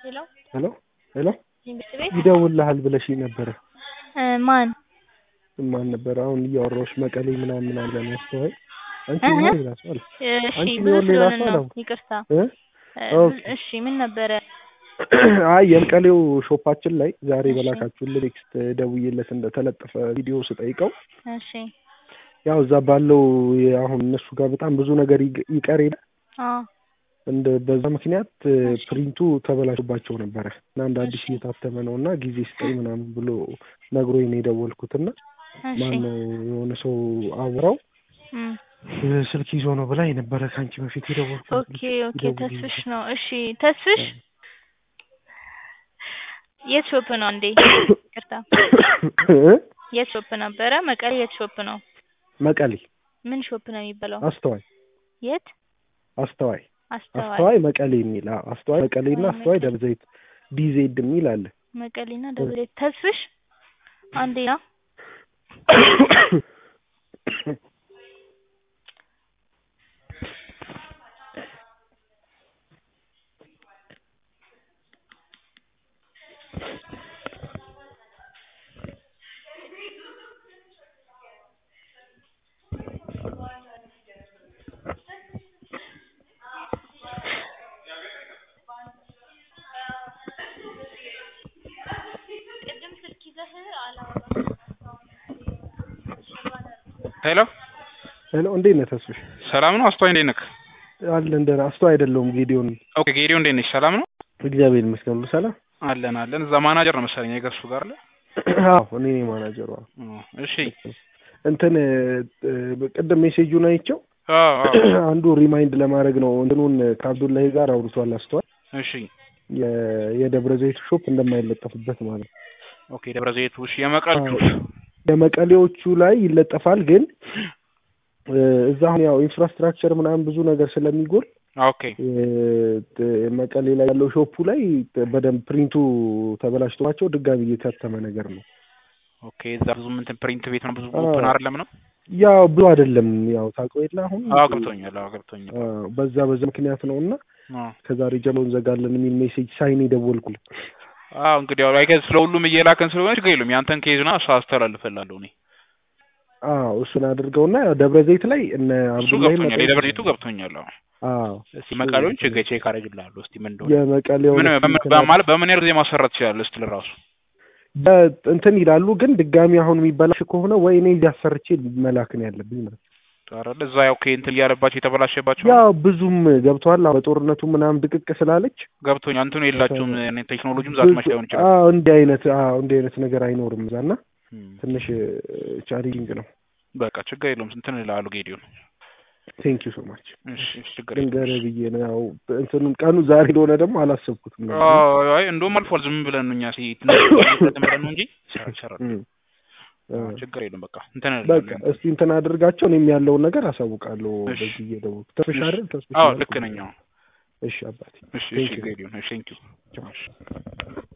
ሄሎ ሄሎ ሄሎ ትምህርት ቤት ይደውልልሃል ብለሽኝ ነበረ። እ ማን ማን ነበረ? አሁን እያወራሁሽ መቀሌ ምናምን ምናምን አለ ያስተዋይ አንቺ እህ? ነው ሌላ ሰው አለ እሺ አንቺ ብዙ ቢሆን ሌላ ስለሆነ ሰው ነው ነው። ይቅርታ እ? እ፣ ኦኬ። እሺ ምን ነበረ አይ የመቀሌው ሾፓችን ላይ ዛሬ እሺ። በላካችሁልን ቴክስት ደውዬለት እንደተለጠፈ ቪዲዮ ስጠይቀው እሺ ያው እዛ ባለው የ- አሁን እነሱ ጋር በጣም ብዙ ነገር ይግ- ይቀር የለ አዎ እንደ በዛ ምክንያት እ፣ እሺ። ፕሪንቱ ተበላሽባቸው ነበረ እና እንደ አዲስ እሺ። እየታተመ ነው እና ጊዜ ስጠኝ ምናምን ብሎ ነግሮኝ ነው የደወልኩትና እሺ ማን ነው የሆነ ሰው አውራው እም፣ እ፣ ስልክ ይዞ ነው ብላ የነበረ ከአንቺ በፊት የደወልኩት ኦኬ ኦኬ ይደውልልኝ ተስፍሽ ነው እሺ ተስፍሽ የት ሾፕ ነው እንዴ ይቅርታ እ? የት ሾፕ ነበረ መቀሌ የት ሾፕ ነው መቀሌ ምን ሾፕ ነው የሚባለው አስተዋይ የት አስተዋይ አስተዋይ አስተዋይ መቀሌ የሚል አዎ፣ አስተዋይ መቀሌና አዎ፣ አስተዋይ መቀሌ። ደብረ ዘይት ዲዜድ የሚል አለ። መቀሌና ደብረ ዘይት ተስፍሽ አንዴ ነው ሄሎ ሄሎ እንዴት ነህ ተስፍሽ? ሰላም ነው። አስተዋይ እንዴት ነህ? አለ እንደ አስተዋይ አይደለሁም ጌዲዮን። ኦኬ ጌዲዮ እንዴት ነሽ? ሰላም ነው እግዚአብሔር ይመስገን ሁሉ ሰላም። አለን አለን። እዛ ማናጀር ነው መሰለኝ የገሱ ጋር አለ። አዎ እኔ ነኝ ማናጀሯ። ኦ፣ እሺ እንትን እ፣ እ፣ ቅድም ሜሴጁን አይቼው አዎ አዎ አንዱ ሪማይንድ ለማድረግ ነው እንትኑን ከአብዱላሂ ጋር አውርቷል አስተዋይ እሺ የ- የደብረ ዘይቱ ሾፕ እንደማይለጠፍበት ማለት ነው። ኦኬ ደብረ ዘይቱ እሺ የመቀልቹ የመቀሌዎቹ ላይ ይለጠፋል ግን እ፣ እዛ አሁን ያው ኢንፍራስትራክቸር ምናምን ብዙ ነገር ስለሚጎል ኦኬ እ፣ ት- መቀሌ ላይ ያለው ሾፑ ላይ በደንብ ፕሪንቱ ተበላሽቶባቸው ድጋሚ እየታተመ ነገር ነው። ኦኬ እዛ ብዙ እንትን ፕሪንት ቤት ነው ብዙ አዎ። ኦፕን አይደለም ነው። ያው ብዙ አይደለም ያው ታውቀው የለ አሁን አዎ ገብቶኛል። አዎ ገብቶኛል። አዎ፣ በዛ በዛ ምክንያት ነው እና አዎ ከዛሬ ጀምሮ እንዘጋለን የሚል ሜሴጅ ሳይን የደወልኩልህ። አዎ እንግዲህ ያው አይገዝ ስለሁሉም እየላከን ስለሆነ ችግር የለውም። ያንተን ኬዝ ና እሱ አስተላልፈልሃለሁ እኔ አዎ እሱን አድርገውና ያው ደብረ ዘይት ላይ እነ እሱ አብዱላሂ ገብቶኛል። የደብረ ዘይቱ ገብቶኛል። አዎ አዎ እስቲ መቀሌውን ቼክ ቼክ አደርግልሃለሁ እስቲ ምን እንደሆነ የመቀሌው ምን በምን- በማለት በምን ያህል ጊዜ ማሰራት ትችላለህ ስትል ራሱ እንትን ይላሉ ግን ድጋሚ አሁን የሚበላሽ ከሆነ ወይ እኔ እያሰርቼ መላክ ነው ያለብኝ ማለት ነው። አይደል እዛ ያው እንትን እያለባቸው የተበላሸባቸው ያው ብዙም ገብተዋል። አዎ በጦርነቱ ምናምን ድቅቅ ስላለች ገብቶኛል። እንትኑ የላቸውም ቴክኖሎጂም ዛት ማች ላይሆን ይችላል። አዎ እንዲህ አይነት አዎ እንዲህ አይነት ነገር አይኖርም እዛ እና እም፣ ትንሽ ቻሌንጂንግ ነው። በቃ ችግር የለውም። እንትን እልሃለሁ ጌዲዮን። ቴንክ ዩ ሶ ማች እሺ እሺ፣ ችግር የለውም። ልንገርህ ብዬ ነው። ያው እንትኑን ቀኑ ዛሬ እንደሆነ ደግሞ አላሰብኩትም ነበር። አዎ፣ አይ እንደውም አልፏል። ዝም ብለን ነው እኛ ሲ ትንሽ ብለን ነው እንጂ ይሰራል ይሰራል። እም። አዎ፣ ችግር የለውም። በቃ እንትን በቃ እልሃለሁ። እስቲ እንትን አድርጋቸው እኔም ያለውን ነገር አሳውቃለሁ። እሺ። በዚህ እየደወልኩ ተስፍሽ እሺ። አይደል? ተስፍሽ አዎ ነው ልክ ነኝ። አዎ እሺ አባቴ እሺ Thank እሺ you. ጌዲዮን። እሺ ቴንክ ዩ ቻው።